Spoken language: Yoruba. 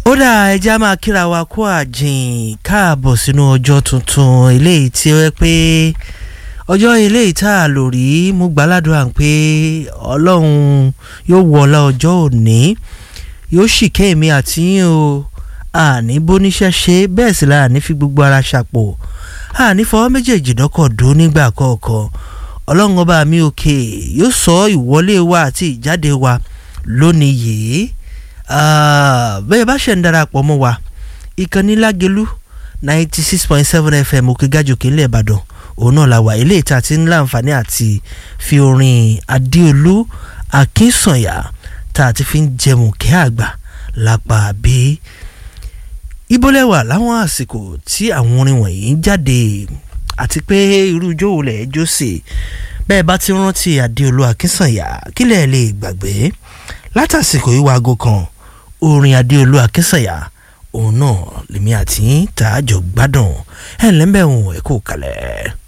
ó dà ẹja máa kíra wa kó àjìn káàbọ̀ sínú ọjọ́ tuntun eléyìí tí ó yẹ pé ọjọ́ eléyìí tá a lò rí mú gbàládùá pé ọlọ́run yóò wọlá ọjọ́ òní yóò sì kẹ́mi àti yín o àní bóníṣẹ́ ṣe bẹ́ẹ̀ sì la àní fi gbogbo ara ṣàpò àní fọwọ́ méjèèjì dọ́kọ̀ dún nígbà kọ̀ọ̀kan ọlọ́run ọba mi òkè yóò sọ ìwọlé wa àti ìjáde wa lónìí yìí bẹ́ẹ̀ bá ṣe ń darapọ̀ mọ́ wa ìkànnì lágelú ninety six point seven fm òkè gàjòkè ńlẹ̀ ìbàdàn òun náà la wà ilé ìta tí ń láǹfààní àti fi orin adéolú akínsànyà tá a ti fi ń jẹun kẹ́ àgbà lápá bí ibolẹ́wà láwọn àsìkò tí àwọn orin wọ̀nyí ń jáde àti pé irú ijó wo lẹ̀ jó sí bẹ́ẹ̀ bá ti rántí adéolú akínsànyà kílẹ̀ lè gbàgbé látàsìkò yìí waago kan orin adéolú akínsànyà òun náà lèmi àti tá a jọ gbádùn ẹ̀ ńlẹ́mbẹ̀ẹ́ òun ẹ̀ kò kalẹ̀.